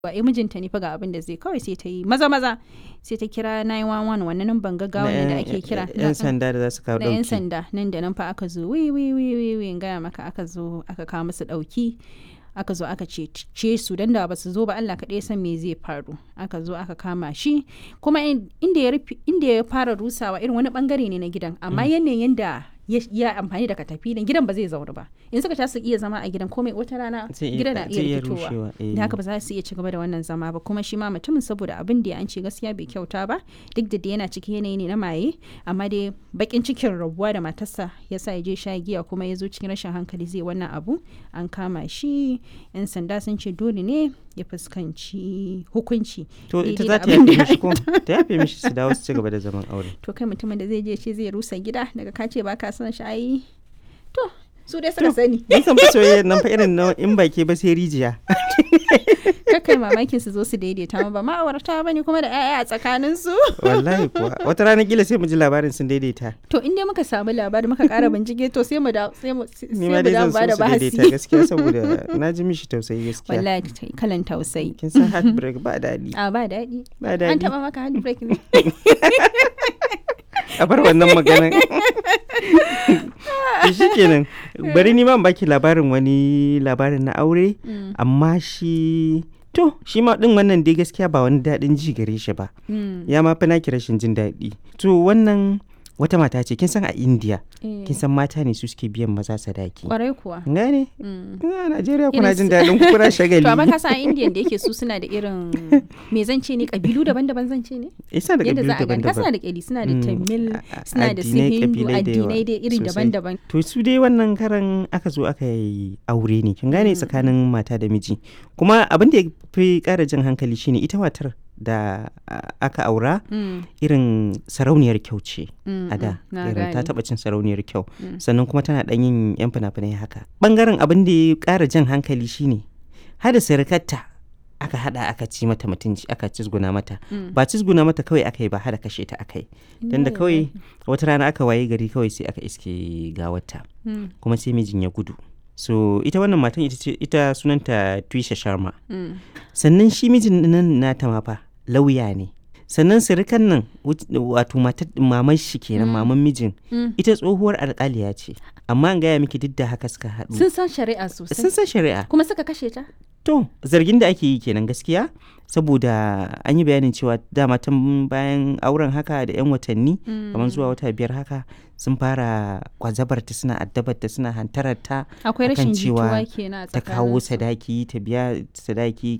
wa eh mijinta ne fa ga abin da zai kawai sai ta yi maza maza sai ta kira 911 wannan nan banga gaggawa ne da ake kira yan sanda da za su kawo na yan dauki sanda nan da nan fa aka zo wi wi wi wi wi in gaya maka aka zo aka kawo musu dauki aka zo aka ce su dan da ba su zo ba Allah kaɗai ya san me zai faru aka zo aka kama shi kuma in- inda ya rufe- inda ya fara rusawa irin wani bangare ne na gidan amma yanayin da ya ya amfani da katafilin gidan ba zai zauna ba in suka ta su iya zama a gidan komai wata rana Zai iya- gidan na zai iya iya rikitowa rushewa, eh. da haka ba za su iya ci gaba da wannan zama ba kuma shi ma mutumin saboda abin da an ce gaskiya bai kyauta ba duk da dai yana cikin yanayi ne na maye amma dai bakin cikin rabuwa da matarsa ya sa ya je sha giya kuma ya zo cikin rashin hankali zai wannan abu an kama shi yan sanda sun ce dole ne ya fuskanci hukunci to ita daidai za da ta abin yafe da mishi ko ta yafe mishi su dawo su ci gaba da zaman aure to kai mutumin da zai je ce zai rusa gida daga ka ce ba ka son shi ai to su dai suka sani Mun san fa soyayya nan fa irin na in baki ba sai rijiya kakai mamakin su zo su daidaita ma ba ma'aurata bane kuma da 'ya'ya a tsakanin su wallahi kuwa wata rana kila sai mu ji labarin sun daidaita to in dai muka samu labari muka kara bincike to sai mu da sai mu sai ni mu ma dai da zan ba so da su daidaita bahasi gaskiya saboda na ji mishi tausayi gaskiya wallahi ta- kalan tausayi kin san heartbreak ba daɗi a ba daɗi ba an daɗi taba maka handbrake ne a bar wannan maganan to shikenan bari ni ma in baki labarin wani labarin na aure Mm, amma shi to shi ma din wannan dai gaskiya ba wani daɗin ji gare shi ba mm, ya ma fi naki rashin jin daɗi to wannan wata mata ce kin san a india eh, kin san mata ne su suke biyan maza sadaki kwarai kuwa gane Mm. a najeriya kuna Irin jin su- daɗin ku kuna shagali to amma ka san indian da yake su suna da irin me zan ce ne kabilu daban-daban zan ce ne isa da yadda kabilu za a gani ka suna daban-daban da kyali suna da Mm, tamil a- a- suna da su addinai, hindu kabilai da yawa addinai dai iri sosai. daban-daban to su dai wannan karan aka zo aka yi aure ne kin gane tsakanin mata da miji kuma abin da ya fi ƙara jan hankali shine ita matar da a- aka aura Mm, irin sarauniyar kyau ce mm, a da mm, na irin ta gane. taɓa cin sarauniyar kyau Mm. sannan kuma tana ɗan yin yan fina-finai haka ɓangaren abin da ya ƙara jan hankali shine hada sirikarta aka hada aka ci mata mutunci aka cizguna mata Mm. ba cizguna mata kawai aka yi ba hada kashe ta aka yi dan da Inna kawai lillahi. wata rana aka waye gari kawai sai aka iske gawarta Mm, kuma sai mijin ya gudu so ita wannan matan ita ce ita sunanta Twisha Sharma mm, sannan shi mijin nan nata ma fa lauya ne sannan sirikan nan wut- wato matar maman shi kenan Mm. maman mijin mm. ita tsohuwar alƙaliya ce amma an gaya miki duk da haka suka haɗu sun san shari'a sosai sun san shari'a kuma suka kashe ta to zargin da ake yi kenan gaskiya saboda an yi bayanin cewa dama tun bayan auren haka da 'yan watanni kamar zuwa wata biyar haka sun fara kwazabarta suna addabarta suna hantararta akwai akan rashin cewa jituwa kenan a ta kawo tsakaninsu. sadaki ta biya sadaki